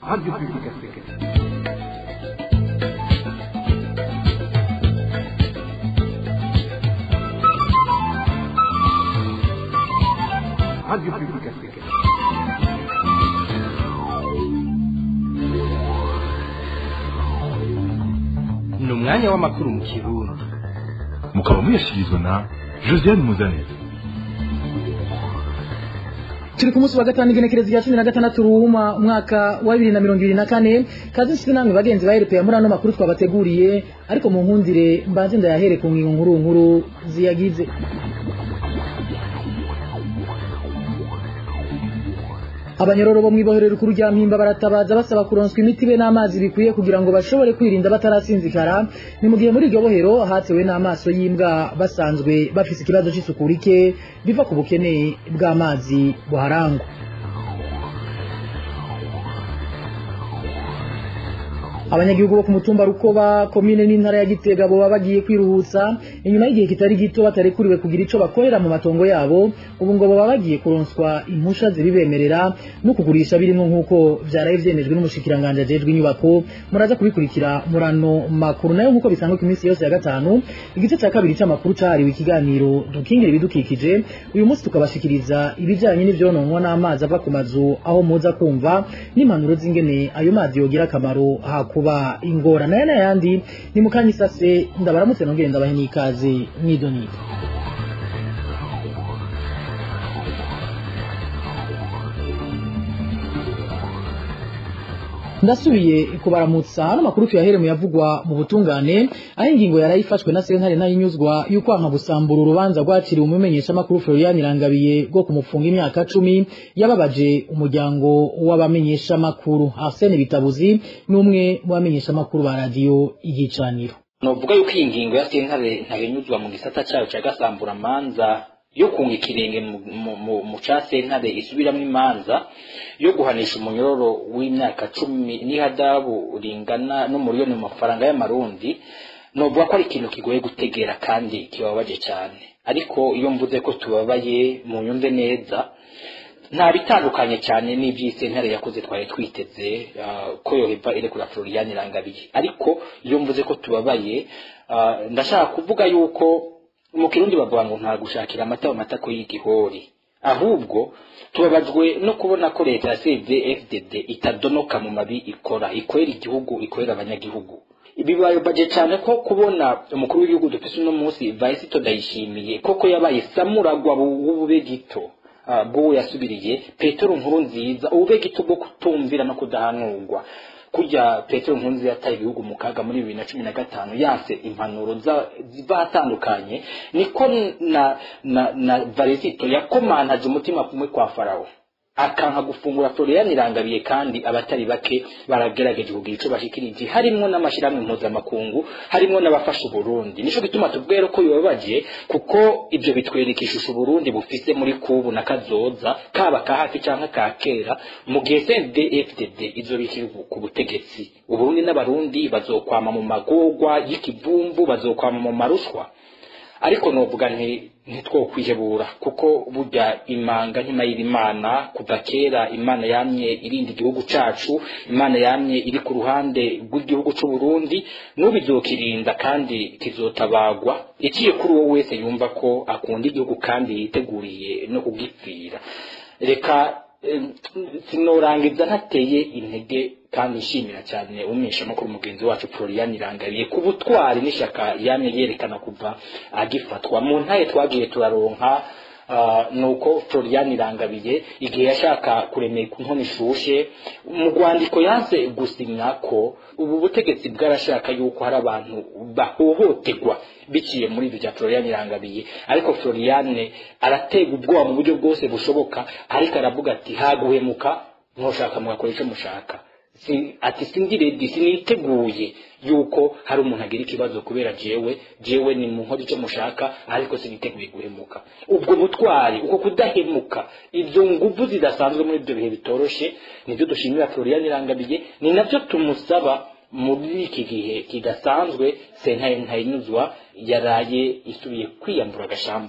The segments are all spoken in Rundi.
Radio Public Africaine. Radio Public Africaine. ni umwanya w'amakuru mu kirundi mukaba muyashyikirizwa na josiane muzanire turi ku munsi wa gatanu igenekerezo rya cumi na gatandatu ruhuma umwaka wa bibiri na mirongo ibiri na kane kazi nshuti namwe bagenzi ba rpa muri ano makuru twabateguriye ariko mu nkundire mbanze ndayahere ku ngingo nkuru nkuru ziyagize abanyororo bo mw'ibohero rikuru rya mpimba baratabaza basaba kuronswa imiti be n'amazi bikwiye kugira ngo bashobore kwirinda batarasinzikara ni mu gihe muri iryo bohero hatewe n'amaso y'imbwa basanzwe bafise ikibazo c'isuku rike biva ku bukene bw'amazi buharangwa abanyagihugu bo ku mutumba rukoba komine n'intara ya gitega boba bagiye kwiruhutsa inyuma y'igihe kitari gito batarekuriwe kugira ico bakorera mu matongo yabo ubu ngo boba bagiye kuronswa impusha zibibemerera no kugurisha birimwo nk'uko vyaraye vyemejwe n'umushikiranganje ajejwe inyubako muraza kubikurikira murano makuru nayo nk'uko bisanzwe ku minsi yose ya gatanu igice ca kabiri c'amakuru cahariwe ikiganiro dukingira ibidukikije uyu munsi tukabashikiriza ibijanye n'ivyononwa n'amazi ava ku mazu aho muza kumva n'impanuro z'ingene ayo mazi yogira akamaro hakuba ingora nayo n'ayandi ni mukanya isase ndabaramutse nongere ndabahe n'ikaze mw'idoniro ndasubiye kubaramutsa hano makuru tuyahere mu yavugwa mu butungane aho ingingo yarayifashwe na sentare nayinyuzwa y'ukwanka gusambura urubanza rwaciriwe umumenyeshamakuru Florian Irangabiye rwo kumufunga imyaka cumi yababaje umuryango w'abamenyeshamakuru Arsene Bitabuzi n'umwe mu bamenyeshamakuru ba radiyo igicaniro novuga yuko iyi ngingo ya sentare ntahinyuzwa mu gisata cyayo cya gasamburamanza yo kunga ikirenge mu- mu- mu- mu ca sentare isubiramwo imanza yo guhanisha umunyororo w'imyaka cumi n'ihadabu ringana n'umuriyoni mu mafaranga y'amarundi novuga ko ari ikintu kigoye gutegera kandi kibabaje cyane ariko iyo mvuze ko tubabaye mu nyumve neza nta bitandukanye cyane n'iby'isentare yakoze twari twiteze ah, ko yoheva irekura Florian Irangabiye ariko iyo mvuze ko tubabaye ah, ndashaka kuvuga yuko mu kirundi bavuga ngo nta gushakira amata mu matako y'igihori ahubwo tubabajwe no kubona ko leta ya CVFDD itadonoka mu mabi ikora ikorera igihugu ikorera abanyagihugu bibabaje cyane ko kubona umukuru w'igihugu dufise uno munsi Vaisito Ndayishimiye koko yabaye samuragwa w'ubube gito ah, bw'uwo yasubiriye petero nkuru nziza ubube gito bwo kutumvira no kudahanurwa kurya petero nkuru nziza yataye ibihugu mu kaga muri bibiri na cumi na gatanu yanse impanuro za- ziva ahatandukanye niko na na na varisito yakomantaje umutima kumwe kwa farawo akanka gufungura Florian Irangabiye kandi abatari bake baragerageje kugira ico bashikirije harimwo n'amashirahamwe mpuzamakungu harimwo n'abafasha Uburundi nico gituma tubwera ko bibabaje kuko ibyo bitwereka ishusho Uburundi bufise muri kubu na kazoza kaba ka hafi canke ka kera mu gihe CNDD-FDD izobikira ku butegetsi Uburundi n'abarundi bazokwama mu magorwa y'ikivumvu bazokwama mu marushwa ariko novuga nti ntitwokwihebura kuko burya imanga ntimayira imana kuva kera imana yamye irinda igihugu cacu imana yamye iri ku ruhande rw'igihugu c'u Burundi n'ubu izokirinda kandi kizotabagwa iciye kuri uwo wese yumva ko akunda igihugu kandi yiteguriye no kugipfira reka em, sinorangiza ntateye intege kandi nshimira cyane umwishamakuru mugenzi wacu Florian Irangabiye ku butwari n'ishyaka yamye yerekana kuva agifatwa mu ntaye twagiye turaronka ah, nuko Florian Irangabiye igihe yashaka kuremeka inkono ishushe mu rwandiko yanse gusinya ko ubu butegetsi bwarashaka yuko hari abantu bahohoterwa biciye muri ibyo bya Florian Irangabiye ariko Florian aratega ubwoba mu buryo bwose bushoboka ariko aravuga ati haguhemuka ntushaka mugakora icyo mushaka si ati singiredi siniteguye yuko hari umuntu agira ikibazo kubera jewe jewe ni mu nkora icyo mushaka ariko siniteguye guhemuka ubwo butwari uko kudahemuka ibyo nguvu zidasanzwe muri ibyo bihe bitoroshe nibyo dushimira Florian Irangabiye ni nabyo tumusaba muri iki gihe kidasanzwe sentare ntayinyuzwa yaraye isubiye kwiyambura agashambara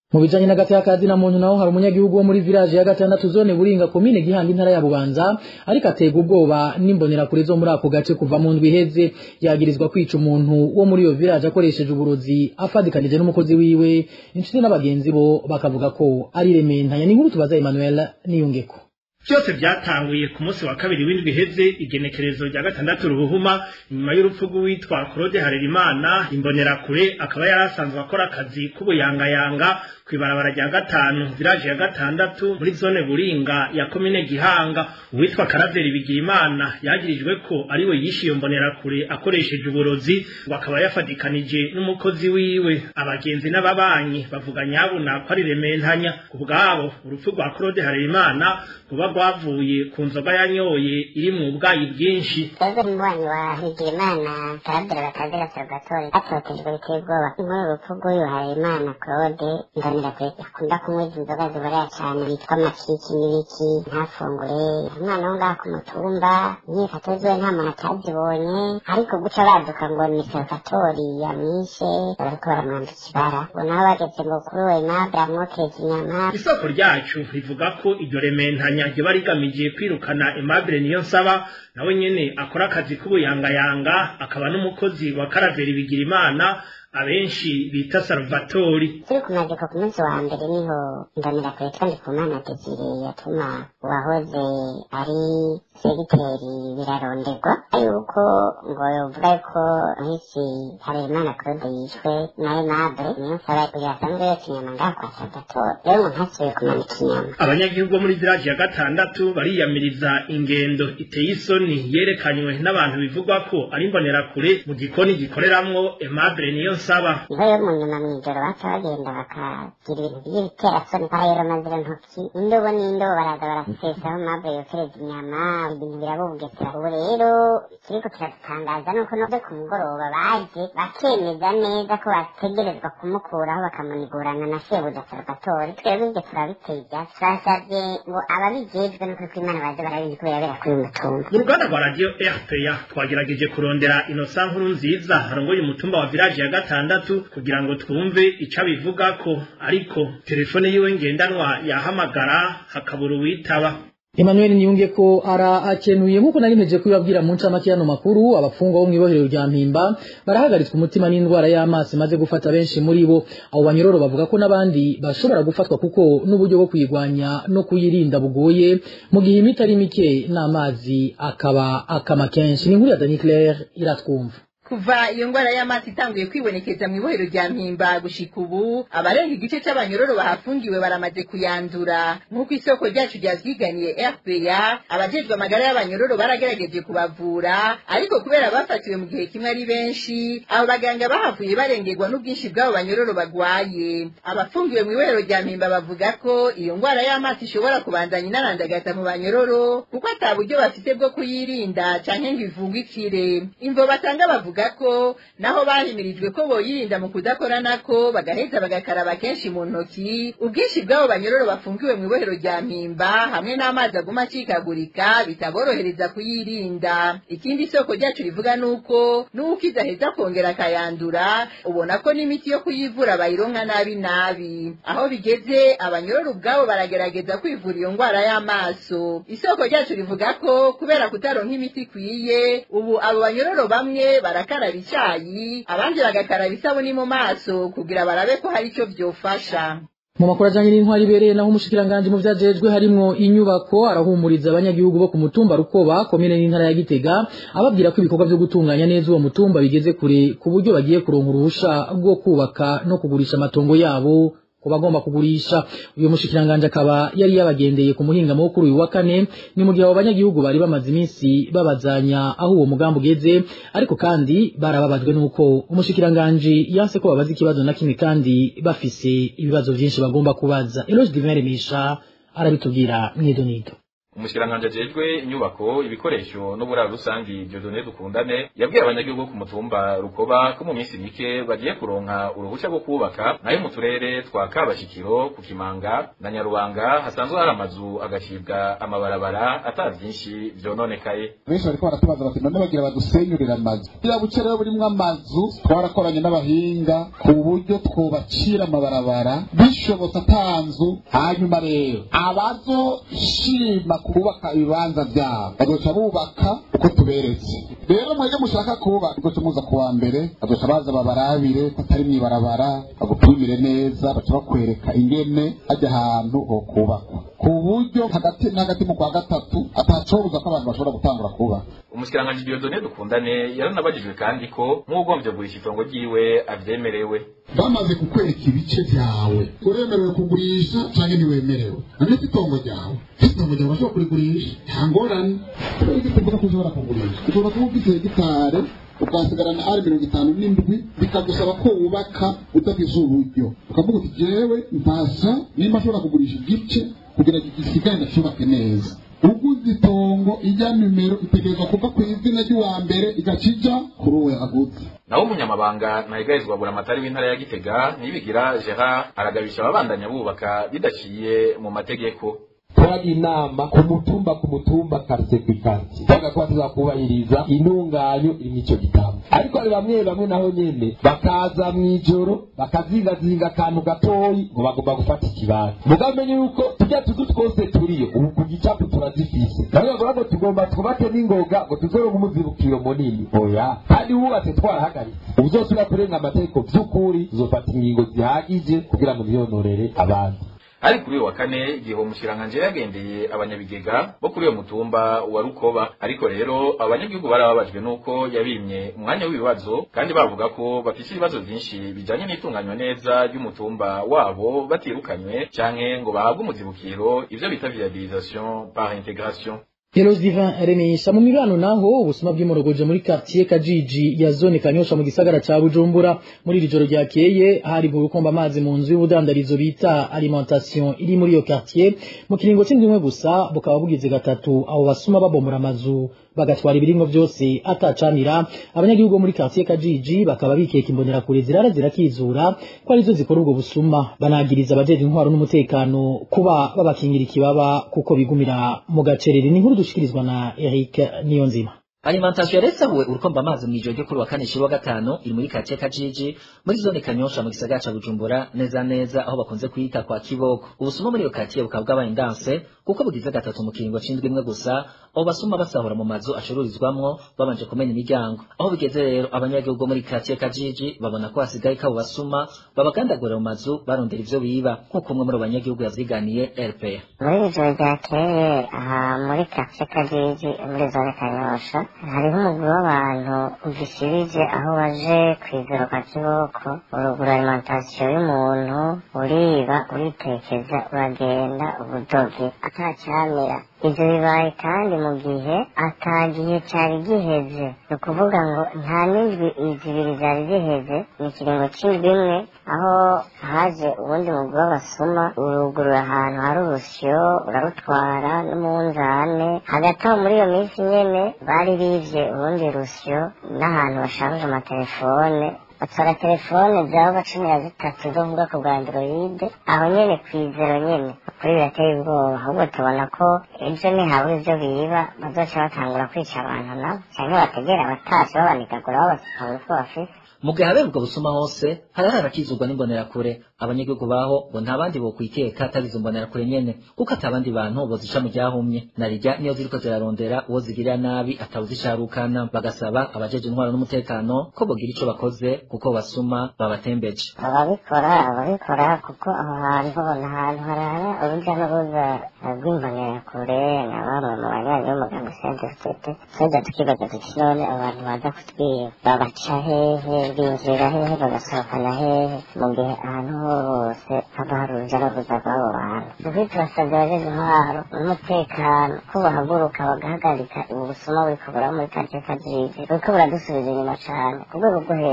mu bijanye n'agati y'akazi na muntu naho hari umunyagihugu wo muri village ya gatandatu zone buringa komine gihanga intara ya bubanza ariko aterwa ubwoba n'imbonerakure zo muri ako gace kuva mu ndwi iheze yagirizwa kwica umuntu wo muri iyo village akoresheje uburozi afadikanije n'umukozi wiwe inshuti n'abagenzi bo bakavuga ko ari rementanya ni nkuru tubaza Emmanuel niyungeko byose byatanguye ku munsi wa kabiri w'indwi iheze igenekerezo rya gatandatu rubuhuma nyuma y'urupfu rw'uwitwa claude harerimana imbonerakure akaba yari asanzwe akora akazi k'ubuyangayanga ku ibarabara rya gatanu village ya gatandatu muri zone buringa ya komine gihanga uwitwa karaveri bigirimana yagirijwe ko ari we yishe iyo mbonerakure akoresheje uburozi ngo akaba yafatikanije n'umukozi wiwe abagenzi n'ababanyi bavuga nyabuna ko ari rementanya ku bwabo urupfu rwa claude harerimana ruba rwavuye ku nzoga yanyoye iri mu bwayi bwinshi twebwe umubanyi wa higirimana karaveri batazira salvatore atotejwe biteye ubwoba inkuru urupfu rw'uyu harerimana claude ndanira akunda kunywa izi nzoga ziborera cyane bitwa amakiki n'ibiki ntafungure umwana wo ngaha ku mutumba imyifato ziwe nta muntu atazibonye ariko guca baduka ngo ni salvatori yamwishe bariko baramwambika ibara ngo naho bageze ngo kuri we mabwe amwokereza inyama isoko ryacu rivuga ko iryo rementanya riba rigamije kwirukana Aimable niyo nsaba nawe nyene akora akazi k'ubuyangayanga akaba n'umukozi wa karaveri bigirimana abenshi bita salvatori turi ku maziko ku munsi wa mbere niho ndamira kure kandi ku mana desire yatuma uwahoze ari segiteri biraronderwa yuko ngo yovuga yuko nk'isi harerimana claude yishwe na aimable niyo nsaba yasanzwe yotsa inyama ngaha kwa salvatore rero ngo ntasubiye kumanika inyama abanyagihugu bo muri village ya gatandatu bariyamiriza ingendo iteye isoni yerekanywe n'abantu bivugwa ko ari imbonerakure mu gikoni gikoreramwo Aimable niyo nsaba niho rero mu nyuma mw'ijoro baca bagenda bakagira ibintu by'ibiterasoni barayeromazira ntoki indobo n'indobo baraza barasesaho mabure yokereza inyama ibintu birabubugesera ubu rero ikiriko kiradutangaza nuko noze ku mugoroba baje bakemeza neza ko bategerezwa kumukuraho bakamunigurana na shebuja salvatore twebwe ibyo turabiteye ivyatsi twasavye ngo ababijejwe n'ukuri kw'imana baze barabizi ko birabera kuri uyu mutumba mu ruganda rwa radiyo rpa twagerageje kurondera inosa nkuru nziza harongoye umutumba wa village ya gatandatu kugira ngo twumve ico abivugako ariko telefone yiwe ngendanwa yahamagara hakabura uwitaba Emmanuel Niyunge ko ara akenuye nkuko nari meje kubabwira mu ncamake yano makuru abafungwa bo mw'ibohero rya Mpimba barahagaritswe umutima n'indwara y'amaso maze gufata benshi muri bo abo banyororo bavuga ko n'abandi bashobora gufatwa kuko n'uburyo bwo kuyigwanya no kuyirinda bugoye mu gihe imiti ari mike n'amazi akaba akama kenshi ni inkuru ya Dani Claire iratwumva kuva iyo ngwara y'amazi itanguye kwibonekeza mu ibohero rya mpimba gushika ubu abarenga igice c'abanyororo bahafungiwe baramaze kuyandura nk'uko isoko ryacu ryavyiganiye rpa abajejwe amagara y'abanyororo baragerageje kubavura ariko kubera bafatiwe mu gihe kimwe ari benshi abo baganga bahavuye barengerwa n'ubwinshi bw'abo banyororo bagwaye abafungiwe mu ibohero rya mpimba bavuga ko iyo ngwara y'amazi ishobora kubandanya inarandagata mu banyororo kuko ata buryo bafite bwo kuyirinda canke ngo ivugikire imvo batanga bavuga bavuga ko naho bahimirijwe ko boyirinda mu kudakoranako bagaheza bagakaraba kenshi mu ntoki ubwinshi bw'abo banyororo bafungiwe mu ibohero rya mpimba hamwe n'amazi aguma acikagurika bitaborohereza kuyirinda ikindi isoko ryacu rivuga nuko n'uko idaheza kongera akayandura ubona ko n'imiti yo kuyivura bayironka nabi nabi aho bigeze abanyororo ubwabo baragerageza kwivura iyo ngwara y'amaso isoko ryacu rivuga ko kubera kutaronka imiti ikwiye ubu abo banyororo bamwe barakaraba icyayi abandi bagakaraba isabuni mu maso kugira barabe ko hari icyo byofasha mu makuru ajanye n'intwari ibereye naho umushikiranganji mu vyajejwe harimwo inyubako arahumuriza abanyagihugu bo ku mutumba rukoba komine n'intara ya gitega ababwira ko ibikorwa vyo gutunganya neza uwo mutumba bigeze kure ku buryo bagiye kuronka uruhusha rwo kubaka no kugurisha amatongo yabo ku bagomba kugurisha uyu mushikiranganje akaba yari yabagendeye ku muhingamo wo kuri uyu wa kane ni mu gihe abo banyagihugu bari bamaze iminsi babazanya aho uwo mugambi ugeze ariko kandi barababajwe n'uko umushikiranganje yanse ko babaza ikibazo na kimwe kandi bafise ibibazo vyinshi bagomba kubaza Eloge Divine Misha arabitubwira mwidonido umushikiranganje ajejwe inyubako ibikoresho n'uburaro rusangi Dieudonné Dukundane yabwiye abanyagihugu ku mutumba Rukoba ko mu minsi mike bagiye kuronka uruhushya rwo kubaka nayo mu turere twa Kabashikiro ku Kimanga na Nyarubanga hasanzwe hari amazu agacibwa amabarabara ata vyinshi vyononekaye benshi bariko baratubaza bati none bagira badusenyurira amazu buriya buce rero burimwo amazu twarakoranye n'abahinga ku buryo twobacira amabarabara bishobotse atanzu hanyuma rero abazoshima kubaka ibibanza vyabo bazoca bubaka uko tuberetse rero mwebwe mushaka kubaka muzoca muza kuwa mbere bazoca baza babarabire ko atari mw'ibarabara bagupimire neza baca bakwereka ingene hajya ahantu ho kubakwa ku buryo hagati na hagati mu kwa gatatu atacobuza ko abantu bashobora gutangura kubaka umushikiranganje Dieudonné Dukundane yaranabajijwe kandi ko nk'ugombye kugurisha itongo ryiwe avyemerewe bamaze kukwereka ibice vyawe uremerewe kugurisha canke ntiwemerewe none si itongo ryawe ese itongo ryawe urashobora kurigurisha nta ngorane kubera ko tuvuga ko ushobora kugurisha ushobora kuba ufite hegitare ukasigarana ari mirongo itanu n'indwi bikagusaba ko wubaka udafise uburyo ukavuga uti jewe mpasa nimba ashobora kugurisha igice kugira ngo gisigare ndacubake neza uguze itongo ijya nimero itegerezwa kuva ku izina ry'uwa mbere igacija kuri uwo yaguze naho umunyamabanga ntahigarizwa buramatari w'intara ya Gitega nibigira Gerard aragabisha ababandanya bubaka bidaciye mu mategeko turagira inama ku mutumba ku mutumba quartier ku quartier bavuga ko bazakubahiriza intunganyo iri mw'ico gitabo ariko hari bamwe bamwe naho nyene bakaza mw'ijoro bakazingazinga akantu gatoyi ngo bagomba gufata ikibanza mugamenye yuko tujya tuzu twose turiyo ubu ku gicapu turazifise nawe bavuga ngo tugomba twubake n'ingoga ngo tuzoronke umuzibukiro munini oya kandi wubatse twarahagaritse ubuzosubira kurenga amategeko vy'ukuri tuzofata ingingo zihagije kugira ngo ntiyonorere abandi ari kuri uyu wa kane igihe umushiranganje yagendeye abanyabigega bo kuri uyo mutumba wa Rukoba ariko rero abanyagihugu barababajwe nuko yabimye umwanya w'ibibazo kandi bavuga ko bafise ibibazo vyinshi bijanye n'itunganywa neza ry'umutumba wabo batirukanywe canke ngo bahabwe umuzibukiro ivyo bita viabilisation par intégration Helos Divin Remesha mu mibano naho ubusuma bw'imorogoje muri quartier Kajiji ya zone Kanyosha mu gisagara ca Bujumbura muri iri joro ryakeye hari mu rukomba amazi mu nzu y'ubudandarizo bita alimentation iri muri iyo quartier mu kiringo c'indimwe gusa bukaba bugize gatatu abo basuma babomora amazu bagatwara ibiringo byose atacanira abanyagihugu bo muri quartier Kajiji bakaba bikeka imbonera kure zirara zirakizura ko arizo zikora ubwo busuma banagiriza abajeje intwaro n'umutekano kuba babakingira ikibaba kuko bigumira mu gacerere ni nkuru dushikirizwa na Eric Niyonzima Alimentation yaresahuwe urukomba amazi mw'ijoro ryo kuri wa kane shiri wa gatanu iri muri katiye Kajiji muri zone Kanyosha mu gisagara ca Bujumbura neza neza aho bakunze kwita kwa Kiboko ubusuma muri iyo katiye bukaba bwabaye indanse kuko bugize gatatu mu kiringo c'indwi imwe gusa abo basuma basahura mu mazu acururizwamwo babanje kumena imiryango aho bigeze rero abanyagihugu muri katiye Kajiji babona ko hasigaye kabo basuma babagandagura mu mazu barondera ivyo biba nk'uko umwe muri abo banyagihugu yavyiganiye RPA muri iri joro ryakeye aha muri katiye Kajiji muri zone Kanyosha hariho umugwi w'abantu ugishirije aho waje kwizera kwa kiboko urugura alimentation y'umuntu uriba uritekeza uragenda ubudoge atacyamira ivyo bibaye kandi mu gihe ata gihe cari giheze ni ukuvuga ngo nta n'indwi zibiri zari ziheze ni ikiringo c'indwi imwe aho haje ubundi mugwi w'abasuma urugurura ahantu hari urusyo urarutwara n'umunzane hagati aho muri iyo minsi nyene bari bivye urundi rusyo n'ahantu bashanje amatelefone batwara telefone zaba cumi na zitatu zo mu bwoko bwa android aho nyene kwizero nyene kuri birateye ubwoba ahubwo tubona ko ejo nihabura ivyo biba bazoca batangura kwica abantu nabo canke bategera abatasi babanikagura babasukanga utwo bafise mu gihe habera ubwo busuma hose harahara akizurwa n'imbonerakure abanyagihugu baho ngo nta bandi bokwikeka atari izo mbonerakure nyene kuko ata abandi bantu bozica mu ryahumye narirya niyo ziriko zirarondera uwo zigirira nabi atawuzicarukana bagasaba abajeje intwaro n'umutekano ko bogira ico bakoze kuko basuma babatembeje ababikora ababikora kuko aho hantu ni ahantu harara urujya n'uruza rw'imbonerakure na bamwe mu banywanyi b'umuganga sendefitete twebwe tukibaza tuti none abantu baza kutwiba babaca hehe binjira hehe bagasohokana hehe mu gihe ahantu hose haba hari urujya n'uruza rw'abo bantu dukwiye turasabye abajeje intwaro n'umutekano ko bahaguruka bagahagarika ubu busuma buriko buraba muri karitsiye kajiji buriko buradusubiza inyuma cane ku rwego rwo hejuru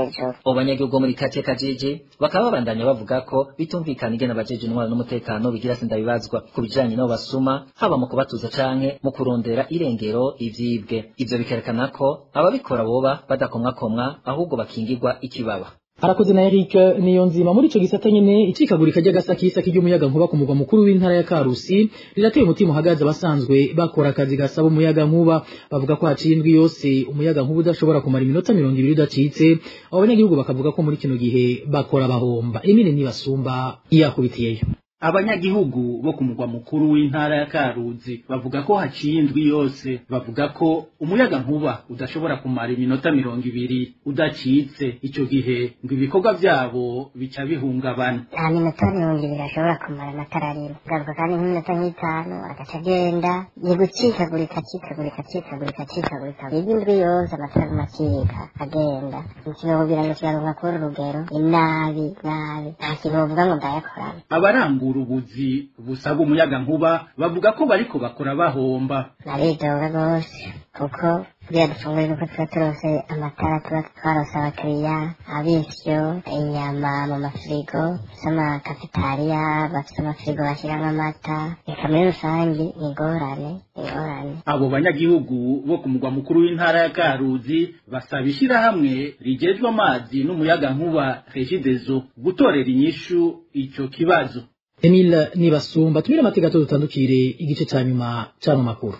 abo banyagihugu bo muri kake kajiji bakaba babandanya bavuga ko bitumvikana ingene abajeje intwaro n'umutekano bigira sindabibazwa ku bijanye n'abo basuma haba mu kubatuza canke mu kurondera irengero ivyibwe ivyo bikerekana ko ababikora boba badakomwakomwa ahubwo bakingirwa ikibaba arakoze na Eric niyo nzima muri ico gisata nyene icikagurika ry'agasakisaki ry'umuyaga nkuba ku mugwa mukuru w'intara ya Karusi rirateye umutima uhagaze abasanzwe bakora akazi gasaba umuyaga nkuba bavuga ko haciye indwi yose umuyaga nkuba udashobora kumara iminota mirongo ibiri udacitse abo banyagihugu bakavuga ko muri kino gihe bakora bahomba emine nibasumba iyakubitiyeyo abanyagihugu bo ku mugwa mukuru w'intara ya Karuzi bavuga ko haciye indwi yose bavuga ko umuyaga nkuba udashobora kumara iminota mirongo ibiri udacitse ico gihe ngo ibikorwa vyabo bica bihungabana nta minota mirongo ibiri ashobora kumara amatara arimo garuka kandi nk'iminota nk'itanu agaca agenda ni gucikagurika acikagurika acikagurika acikagurika iyo indwi yose amatara aguma acika agenda ntikinokubwira ngo kigaruka kuri urugero ni nabi nabi nta kintu bavuga ngo ndayakorana abarangura ubuzi busaba umuyaga nkuba bavuga ko bariko bakora bahomba naridoga rwose kuko kugira dufungure nuko tuba turose amatara tuba twarose abakiriya abisyo inyama mu mafirigo z'amakafetariya bafite amafirigo bashyiramo amata reka muri rusange ni ingorane ingorane abo banyagihugu bo ku mugwa mukuru w'intara ya Karuzi basaba ishirahamwe rijejwe amazi n'umuyaga nkuba Regideso gutorera inyishu ico kibazo Emile nibasumba tumire amateka dutandukire igice ca nyuma c'ano makuru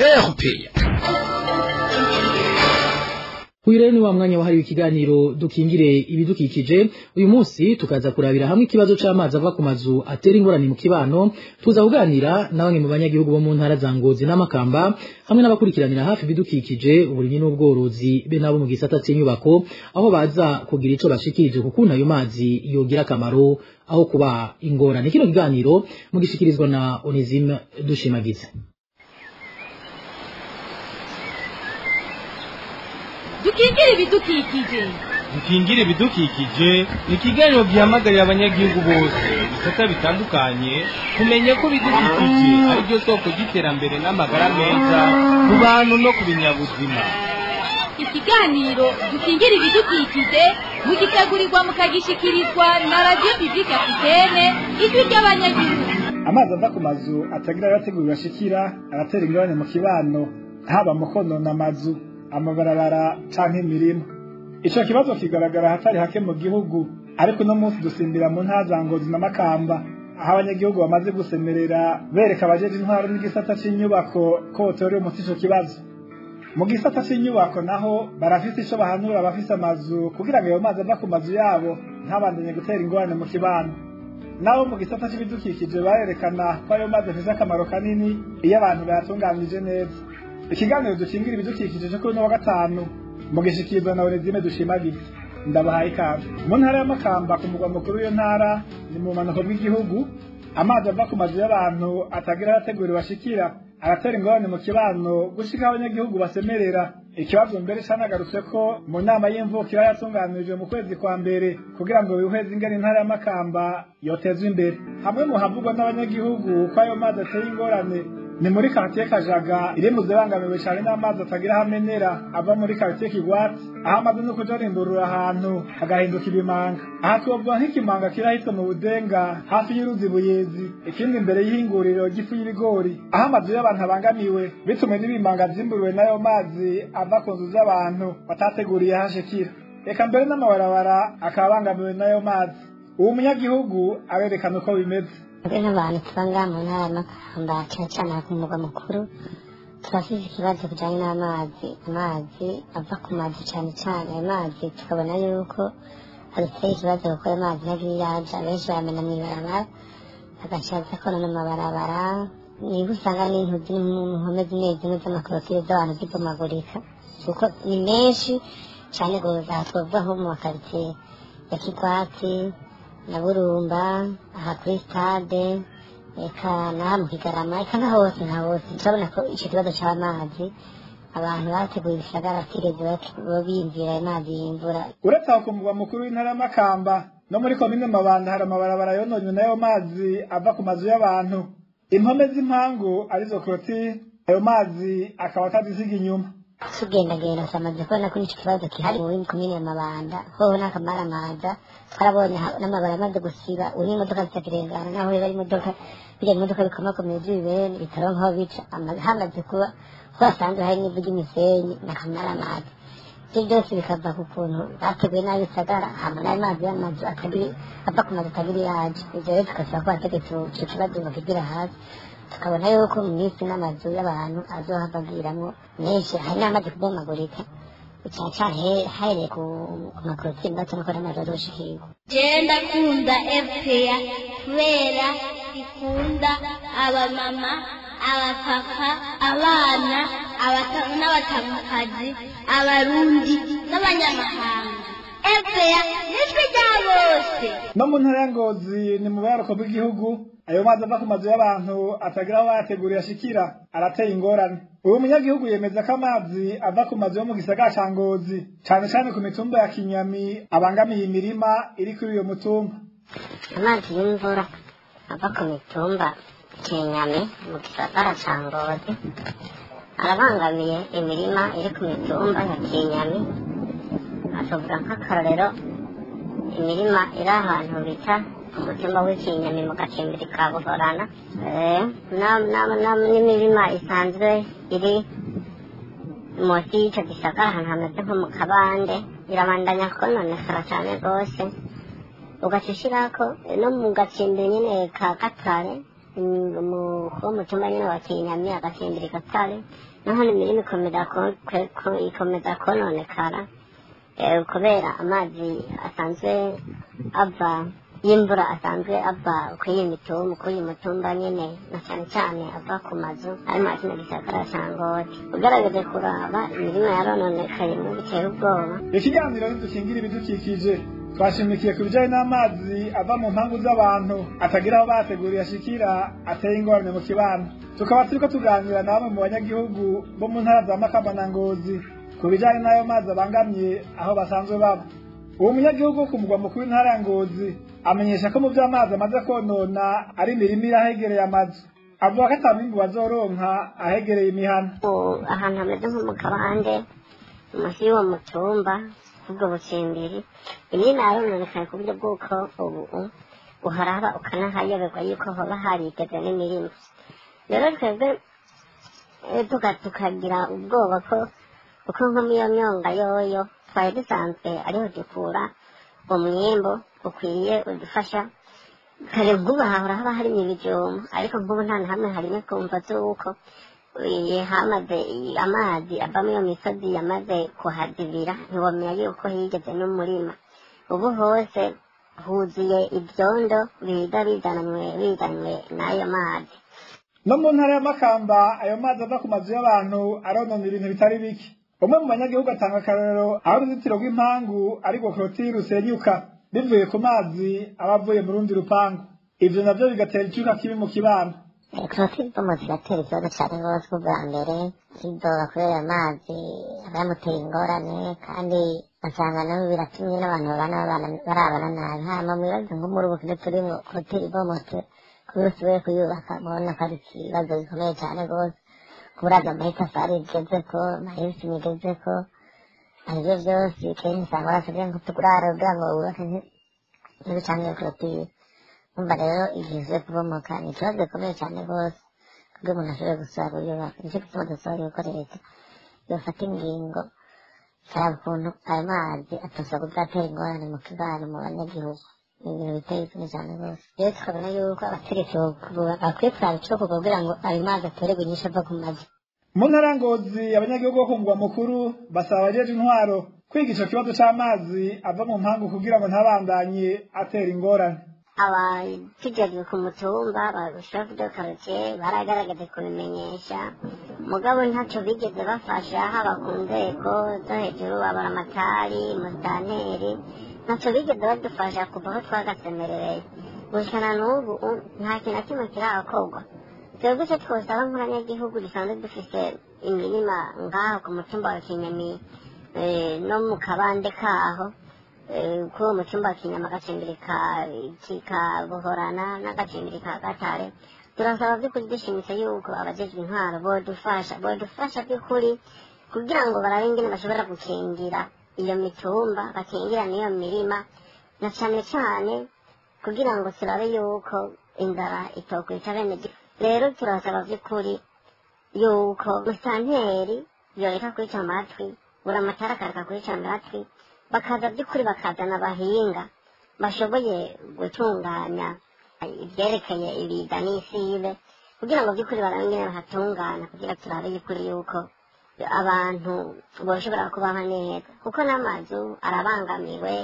Kuire ni wa mwanya wahariwe ikiganiro dukingire ibidukikije uyu munsi tukaza kurabira hamwe ikibazo c'amazi ava ku mazu atera ingorane mu kibano tuza kuganira na bamwe mu banyagihugu bo mu ntara za Ngozi n'Amakamba hamwe n'abakurikiranira hafi ibidukikije uburimyi n'ubworozi be nabo mu gisata c'inyubako aho baza kugira ico bashikirije kukuntu ayo mazi yogira akamaro aho kuba ingorane kino kiganiro mugishikirizwa na Onesime Dushimagize dukingire ibidukikije dukingire ibidukikije ni ikiganiro gihamagarira abanyagihugu bose ibisata bitandukanye kumenya ko ibidukikije ari byo soko ry'iterambere n'amagara meza ku bantu no ku binyabuzima ikiganiro dukingire ibidukikije mugitegurirwa mukagishikirizwa na radiyo bibika afitene ijwi ry'abanyagihugu amazi ava ku mazu atagira abategura bashikira aratera ingorane mu kibano haba mu konona amazu amabarabara canke imirima ico kibazo kigaragara hatari hake mu gihugu ariko uno munsi dusimbira mu ntara za ngozi na makamba aho abanyagihugu bamaze gusemerera bereka abajeje intwaro n'igisata c'inyubako ko botorera umuti ico kibazo mu gisata c'inyubako naho barafise ico bahanura abafise amazu kugira ngo ayo mazi ava ku mazu yabo ntabandanye gutera ingorane mu kibano nabo mu gisata c'ibidukikije barerekana ko ayo mazi afise akamaro kanini iyo abantu bayatunganije neza ikiganiro dukingira ibidukikije cyo kuri uno wa gatanu mugishikirwa na Onezime dushimagize ndabahaye ikaze mu ntara y'amakamba ku mugwa mukuru w'iyo ntara ni mu manuko bw'igihugu amazi ava ku mazu y'abantu atagira arategura bashikira aratera ingorane mu kibano gushika abanyagihugu basemerera ikibazo mbere canagarutse ko mu nama y'imvukira yatunganirijwe mu kwezi kwa mbere kugira ngo bihweze ingene intara y'amakamba yotezwa imbere hamwe mu havugwa n'abanyagihugu ko ayo mazi ateye ingorane ni muri karitiye kajaga iri mu zibangamiwe cyane n'amazi atagira aho amenera ava muri karitiye kigwati aho amaze no kuja arindurura ahantu hagahinduka ibimanga aha twovuga nk'ikimanga kiri ahitwa mu budenga hafi y'uruzi buyezi ikindi imbere y'ihinguriro ry'ifu y'ibigori aho amazu y'abantu abangamiwe bitume n'ibimanga vyimburiwe n'ayo mazi ava ku nzu z'abantu batateguriye hashikira reka mbere n'amabarabara akaba abangamiwe n'ayo mazi uwo munyagihugu arerekana uko bimeze twe nk'abantu tuba ngaha mu ntara y'amakamba cyane cyane ku mugwa mukuru turafise ikibazo kijanye n'amazi amazi ava ku mazu cyane cyane ayo mazi tukabona yuko aduteye ikibazo kuko ayo mazi ntagira yaja benshi bayamena mw'ibarabara agaca aza konona amabarabara niba usanga n'intu ziri mu mpome zimwe zimwe z'amakorotire z'abantu zibomagurika kuko ni menshi cyane gose aha twavuga nko mu makaritsiye ya kigwati na burumba aha kuri stade eka naha mu kigarama eka na hose nka hose turabona ko ico kibazo c'amazi abantu bateguye ibisagara batigeze biyumvira ayo mazi y'imvura uretse aho ku mugwa mukuru w'intara y'amakamba no muri komine mabanda hari amabarabara yononywe n'ayo mazi ava ku mazu y'abantu impome z'impangu arizo korotire ayo mazi akaba atazisiga inyuma tugendagenda turamaze kubona ko n'icyo kibazo gihari muri komine mabanda hoho n'akamaramaza twarabonye ha- n'amabara amaze gusiba ubu n'imodoka zitakirengana naho biba ari imodoka bijya imodoka bikomakomeye by'ibibeni bitaronka aho bica ama- hamaze kuba ho hasanzwe hari n'ivu ry'imisenyi n'akamaramaza ibyo byose bikava ku kuntu bateguye nabi bisagara hama n'ayo mazi y'amazu atagiri ava ku mazu atagiri yaje ibyo rero tugasaba ko bategetse icyo kibazo bakigira hasi tukabona yuko mu minsi n'amazu y'abantu azohava agiramwo menshi hari n'amaze kubomagurika caca hahereye ku ku makorotiri ndetse no kuri amazu azoshikirwa genda kunda epeya kubera ikunda abamama abapapa abana abata- n'abatamukazi abarundi n'abanyamahanga epeya nitwe rya bose no mu ntara ya ngozi ni mu buyaruko bw'igihugu ayo mazi ava ku mazu y'abantu atagira aho bayateguriye ashikira arateye ingorane uyu munyagihugu yemeza ko amazi ava ku mazu yo mu gisagara ca ngozi cane cane ku mitumba ya kinyami abangamiye imirima iri kuri uyo mutumba amazi y'imvura ava ku mitumba kinyami mu gisagara ca ngozi arabangamiye imirima iri ku mitumba ya kinyami asovuga nk'akarorero imirima iri ahantu bita umutima w'ikinyami mu gacimbiri ka buhorana Eh, na- na- na- n'imirima isanzwe iri munsi y'icyo gisagara ahantu hameze nko mu kabande irabandanya kononekara cyane rwose ugaca ushyirako no mu gacimbiri nyine ka gatare mm, mu- ko mu cyumba nyine wa kinyami agacimbiri gatare naho imirima ikomeza ko- kwe- ko- ikomeza kononekara eh, kubera amazi asanzwe ava y'imvura asanzwe ava kuri iyi mitumba kuri iyi mutumba nyine na cyane cyane ava ku mazu ari mu kino gisagara cya ngozi ugaragaje kuraba imirima yarononekaye mu bitera ubwoba ikiganiro ntidukingira ibidukikije twashimikiye ku bijanye n'amazi ava mu mpangu z'abantu atagira aho bateguriye ashikira ateye ingorane mu kibano tukaba turiko tuganira na bamwe mu banyagihugu bo mu ntara za makamba na ngozi ku bijanye n'ayo mazi abangamye aho basanzwe baba uwo munyagihugu wo ku mugwa mukuru w'intara ya ngozi amenyesha ko mu vy'amazi amaze konona ari imirima iri ahegereye amazu avuga ko ata mwimbu bazoronka ahegereye imihana Ubu ahantu hameze nko mu kabande munsi y'uwo mutumba ubwo bucimbiri imirima yarononekaye ku buryo bw'uko ubu uharaba ukanahayoberwa yuko hoba harigeze n'imirima rero twebwe eh, tuka- tukagira ubwoba ko kuko nko muri iyo myonga yoyo twari dusanzwe ariho dukura umwimbo ukwiye udufasha kare nk'ubu hahora haba harimo ibijumba ariko nk'ubu nta na hamwe harimo kumva z'uko eh, hamaze amazi ava muri iyo misozi yamaze kuhazibira ntiwamenya yuko higeze n'umurima ubu hose huzuye ibyondo biza bizananywe bizanywe n'ayo mazi no mu ntara ya makamba ayo mazi ava ku mazu y'abantu aronona ibintu bitari bike umwe mu banyagihugu atanga akarorero aho uruzitiro rw'impangu ariko korotiri rusenyuka bivuye ku mazi aba avuye mu rundi rupangu ivyo navyo bigatera icyuka kibi mu kibano korotiri bomo ziratera ikibazo cyane rwose ubwa mbere kidoga kubera amazi aba yamuteye ingorane kandi ugasanga nabo biratumye n'abantu babana babana- barabana nabi hama mwibaze nko muri ubu kino turimo korotiri bomotse kubera usubiye kuyubaka mubona ko ari ikibazo gikomeye cyane rwose kuburaza amatafari igezeko amayesi igezeko aribyo byose kenshi usanga barasabye ngo tugurare kugira ngo wubake nti- ntibicanire korotiri umva rero igihe ugiye kubomoka ni ikibazo gikomeye cyane rwose kubwo umuntu ashobora gusaba kuyubaka nicyo gituma dusaba yuko leta yofata ingingo ikaraba ukuntu ayo mazi atosa kuzatera ingorane mu kibano mu banyagihugu ni ibintu biteye isoni cyane rwose rero tukabona yuko abategetsi bo- bakwiye kuraba ico kuva kugira ngo ayo mazi atorerwe inyishu ava ku mazi mu ntara ya ngozi abanyagihugu bo ku mugwa mukuru basaba abajeje intwaro kwiga ico kibazo c'amazi ava mu mpangu kugira ngo ntabandanye atera ingorane abakijejwe ku mutumba babishafu de karitiye baragaragaje kubimenyesha mugabo ntacyo bigeze bafasha haba ku nzego zo hejuru abaramatari musitanteri ntacyo bigeze badufasha kuva aho twagasemerereye gushana n'ubu u- nta kintu na kimwe kirakorwa twebwe icyo twosaba nk'abanyagihugu dusanzwe dufise imirima ngaho ku mutumba wa kinyami eh, no mu kabande kaho eh, kuri uwo mutumba wa kinyama agacimbiri ka ka buhorana n'agacimbiri ka gatare turasaba by'ukuri dushimitse yuko abajejwe intwaro bodufasha bodufasha by'ukuri kugira ngo barabe ingene bashobora gukingira iyo mitumba bakingira n'iyo mirima na cane cane kugira ngo turabe yuko inzara itokwica bene gihugu rero turasaba vy'ukuri yuko musanteri yoreka kwica amatwi buri amatara akareka kwica amatwi bakaza by'ukuri bakazana abahinga bashoboye gutunganya ibyerekeye ibiza n'isibe kugira ngo by'ukuri barabe ingene bahatungana kugira turabe y'ukuri yuko abantu boshobora kubaho neza kuko n'amazu arabangamiwe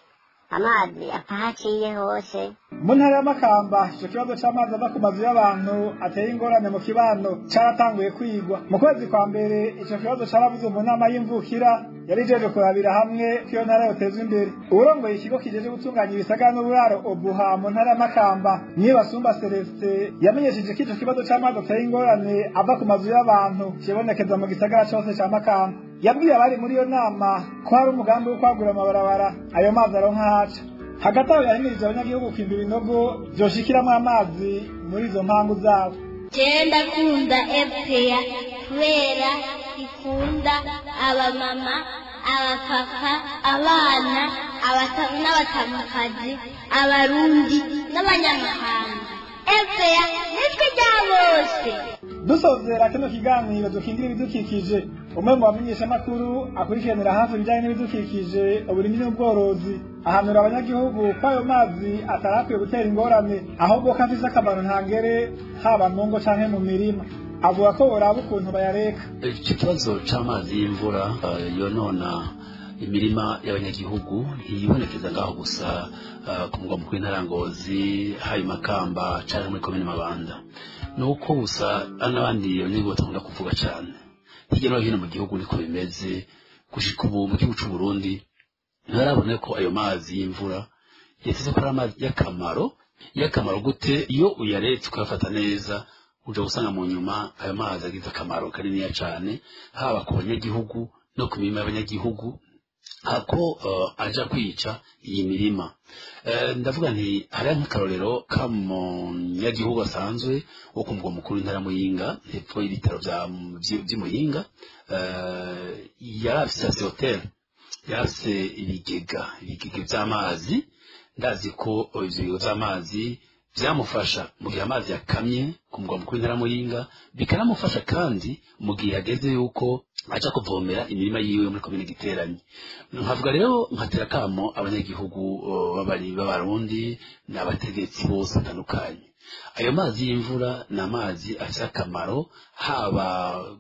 amazi atahaciye hose mu ntara y'amakamba icyo kibazo cy'amazi ava ku mazu y'abantu ateye ingorane mu kibano cyaratanguye kwigwa mu kwezi kwa mbere icyo kibazo cyaravuze mu nama y'imvukira yari ijeje kurabira hamwe ko iyo ntara yotezwa imbere uwurongoye ikigo kijeje gutunganya ibisagara n'uburaro obuha mu ntara y'amakamba niyo basumba celestin yamenyesheje ko icyo kibazo cy'amazi ateye ingorane ava ku mazu y'abantu kibonekeza mu gisagara cyose cya makamba yabwiye abari muri iyo nama ko hari umugambi wo kwagura amabarabara ayo mazi aronka haca hagati aho yahimirije abanyagihugu kwimba ibinogo vyoshikiramwo amazi muri izo mpangu zabo genda kunda epeya kubera ikunda abamama abapapa abana n'abatamukazi abarundi n'abanyamahanga epeya nitwe rya bose dusozera kino kiganiro dukingira ibidukikije umwe mu bamenyeshamakuru akurikiranira hafi ibijyanye n'ibidukikije uburimyi n'ubworozi ahanura abanyagihugu ko ayo mazi atarakwiye gutera ingorane ahubwo ko afise akamaro ntangere haba mu ngo canke mu mirima avuga ko boraba ukuntu bayareka icyo kibazo c'amazi y'imvura uh, yonona imirima y'abanyagihugu ntiyibonekeza ngaho gusa uh, ku mugwa mukuru w'intara ngozi hari makamba canke muri komine mabanda nuko gusa n'abandi abanyagihugu bakunda kuvuga cane hirya no hino mu gihugu niko bimeze gushika ubu mu gihugu c'u Burundi ntarabona ko ayo mazi y'imvura yasize ko ari amazi y'akamaro y'akamaro gute iyo uyaretse ukayafata neza uja gusanga mu nyuma ayo mazi agize akamaro kaniniya cane haba ku banyagihugu no ku mirima y'abanyagihugu hako uh, aja kwica iyi mirima uh, ndavuga nti hariya nk'akarorero ka munyagihugu asanzwe wo ku mugwa mukuru w'intara muyinga hepfo y'ibitaro vy'imuyinga uh, yari afise ase hoteli yari afise ibigega ibigega vy'amazi ndazi ko ivyo bigega vy'amazi vyamufasha mu gihe amazi yakamye ku mugwa mukuru w'intara muyinga bikanamufasha kandi mu gihe hageze yuko aja kuvomera imirima yiwe muri komine giteranye nkavuga rero nkatera kamo abanyagihugu babari b'abarundi n'abategetsi bose batandukanye ayo mazi y'imvura ni amazi afite akamaro haba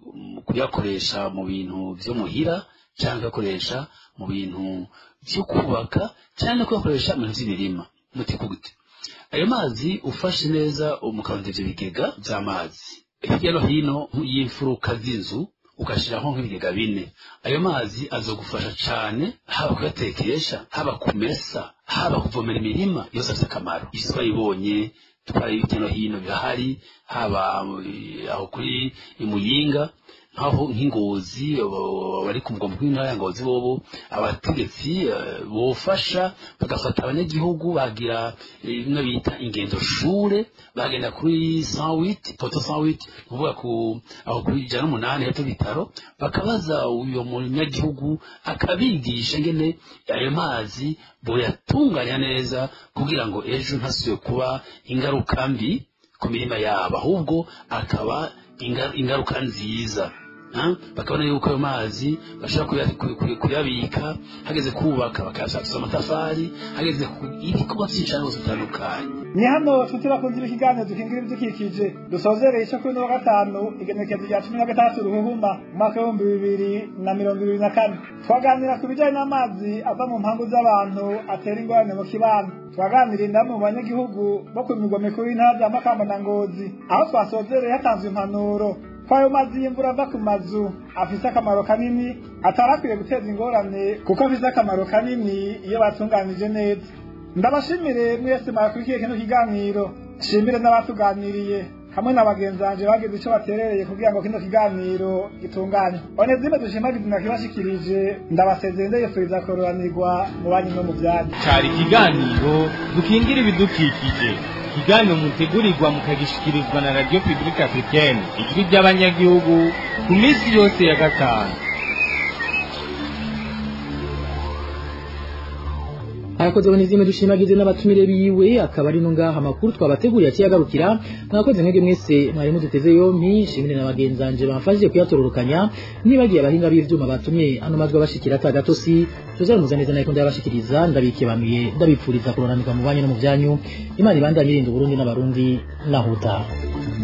kuyakoresha mu bintu vyo muhira cyangwa kuyakoresha mu bintu vyo kubaka cyangwa kuyakoresha mu bintu vy'imirima mutiko gute ayo mazi ufashe neza umukarondera ivyo bigega vy'amazi hirya no hino y'imfuruka z'inzu ukashiraho nk'ibigega bine ayo mazi azogufasha cane haba kuyatekesha haba kumesa haba kuvomera imirima yose afite akamaro isi twayibonye twari hirya no hino birahari haba aho kuri imuyinga nkaho nk'ingozi bari ku mugwa mukuru w'intara ya ngozi bobo abategetsi bofasha bagafata abanyagihugu bagira bimwe bita ingendo shure bagenda kuri sanwit poto sanwit kuvuga ku aho kuri ijana n'umunani hepfo bitaro bakabaza uyo munyagihugu akabigisha ngene ayo mazi boyatunganya neza kugira ngo ejo ntasubiye kuba ingaruka mbi ku mirima yabo ahubwo akaba ingaruka nziza bakabona yuko ayo mazi bashobora kuyabika hageze kubaka bakayashakisha amatafari hageze ibikorwa byinshi rwose bitandukanye ni hano nshuti bakunze ikiganiro dukingira ibidukikije dusozereye icyo kuri wa gatanu igenekerezo rya cumi na gatandatu ruhuhuma umwaka w'ibihumbi bibiri na mirongo ibiri na kane twaganira ku bijyanye n'amazi ava mu mpangu z'abantu atera ingorane mu kibano twaganira indamu mu banyagihugu bo ku migwa mikuru y'intara bya makamba na ngozi aho twasozereye hatanzwe impanuro ko ayo mazi y'imvura ava ku mazu afise akamaro kanini atarakwiye guteza ingorane kuko afise akamaro kanini iyo batunganije neza ndabashimire mwese mwakurikiye kino kiganiro shimire n'abatuganiriye hamwe na bagenzi banje bagize ico baterereye kugira ngo kino kiganiro gitungane onezime dushimagize nakibashikirije ndabasezeye ndayifuriza kororanirwa mu banyu no mu vyanyu cari ikiganiro dukingira ibidukikije ikiganiro mutegurirwa mukagishikirizwa na radio publique africaine ijwi ry'abanyagihugu ku minsi yose ya gatanu arakoze bonizime dushimagize n'abatumire biwe akaba ari no ngaha amakuru twabateguriye akiyagarukira mwakoze mwebwe mwese mwari muduteze yompi shimire na bagenzanje bamfashije kuyatororokanya nibagiye abahinga b'ivyuma batumye ano majwi abashikira atagatosi tuzamuza neza nako ndabashikiriza ndabikebanuye ndabipfuriza kuroranirwa mu banyu no mu byanyu imana ibandanye irinda uburundi n'abarundi nahuta